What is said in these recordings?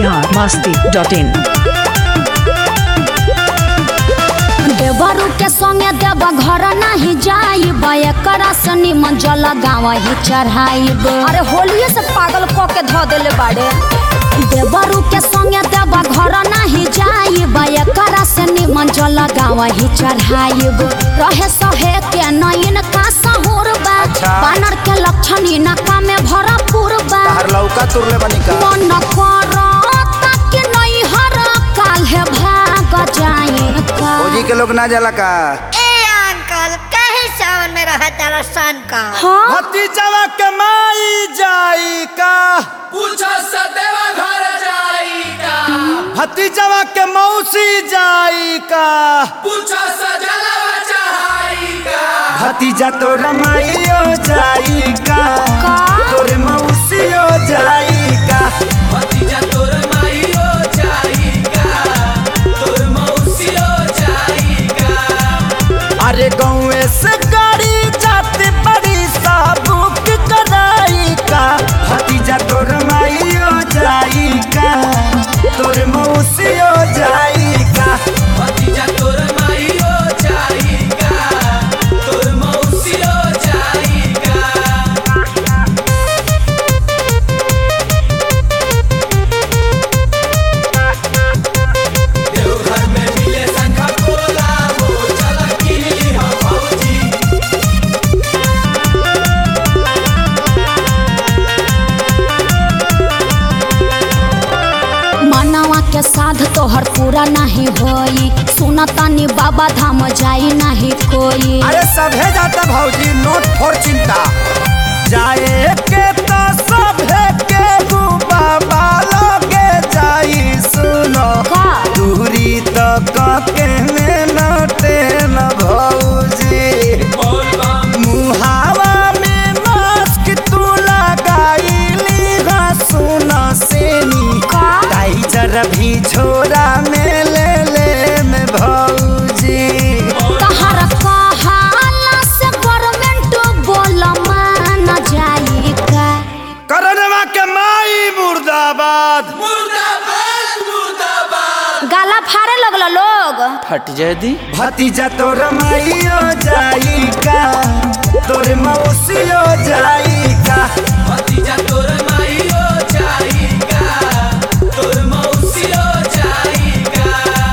Bihar Masti dot इन देवरू के संगे देव घर नहीं जाइब एकरा से निमन जल गाँव ही चढ़ाइब अरे होलिये से पागल क के धो देले बाड़े देवरू के संगे देव घर नहीं जाइब एकरा से निमन जल गाँव ही चढ़ाइब रहे सहे के नयन का सहूर बा अच्छा। बानर के लक्षण इनका में भरपूर बा हर लौका तुरले बनी का मन करता कि नहीं हर काल है भाग जाए का फौजी के लोग ना जाला का ए अंकल कहे सावन में रहा तारा सन का हाँ भतीजवा के माई जाई का पूछो सदैव घर जाइका भतीजवा के मौसी जाई का पूछो सजलव चढ़ाइका भतीजा तो रमाइयो जाई का का? तोरे मौसियो जाई का भतीजा तोर माइयो जाइका तोर मौसियो जाइका अरे गाँव से गाड़ी जाते बड़ी साबुक कराई का भतीजा तो रमाइयो जाई का तोरे मौसियो जाई का भतीजा तोर माइयो जाइका तोर मौसियो जाइका देवघर में मिले शंखा पोला हो चल किली हम भौजी मनवा के साध तोहर पूरा नहीं होई सुनतानी बाबा धाम जाई नहीं कोई अरे सभे जाता भौजी नोट फोर चिंता जाए के तो सभे के बाबा लगे जाई सुनो का दूरी तो के में नटे न भौजी बोल बम मुहावा में मास्क तू लगाईली हाँ सुनो सेनी का? टाइजर भी छोरा में ले ले में भौजी तहर कहाला से गवर्नमेंट बोल मान जाई का करनवा के माई मुर्दाबाद मुर्दाबाद मुर्दाबाद गाला फाड़े लगल लोग फट जाए दी भतीजा तो रमाइयो जाई का तोरे मौसियो जाई का भतीजा तोर माइयो जाइका तोर मौसियो जाइका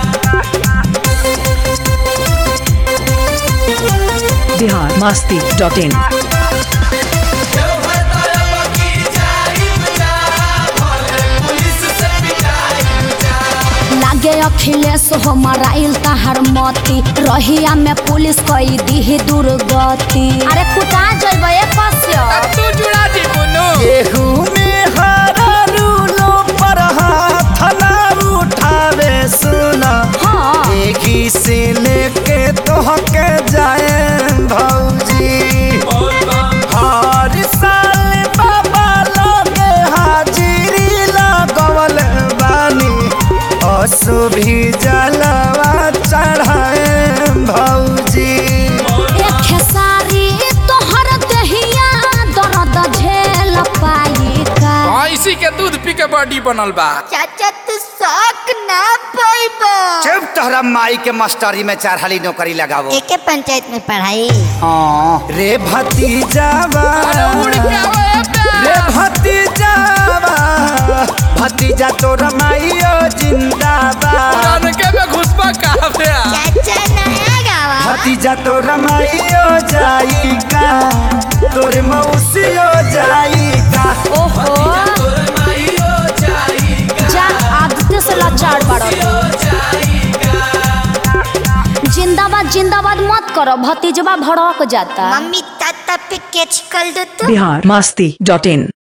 बिहार मस्ती डॉट इन देवघर तरफ की जाइब जा भले पुलिस से पिटाइब जा लागे अखिलेश हो मराइल तहर मती रहिया में पुलिस कई दी दुर्गति अरे कुटा जइबे कस्य तू जुड़ा दी बुनु केहू में हरा रूलो पर हाथ ना उठावे सुना हाँ एही से लेके तोहके जाए भौजी बोल बम हर साल बाबा लोगे हाजिरी लगवल बानी असु भी जलवा चढ़ाए भौजी एक खेसारी तोहर दहिया दर्द झेल पाई का इसी के दूध पी के बॉडी बनल बा चाचा तू शौक ना पाइबो चुप तोहरा माई के मास्टरी में चार हाली नौकरी लगावो एके पंचायत में पढ़ाई हाँ रे भतीजावा उड़ के आवे रे भतीजावा भतीजा तोर माइयो जिंदाबाद के में घुसबा काफे चाचा नया गावा भतीजा तोर माइयो जाई का तोर मौसियो जाई का ओहो तोर माइयो जाइका जा आदित्य से लाचार बाड़ो जाइका जिंदाबाद जिंदाबाद मत करो भतीजवा भड़क जाता मम्मी ताता पे कैच कर दो तो बिहार मस्ती डॉट इन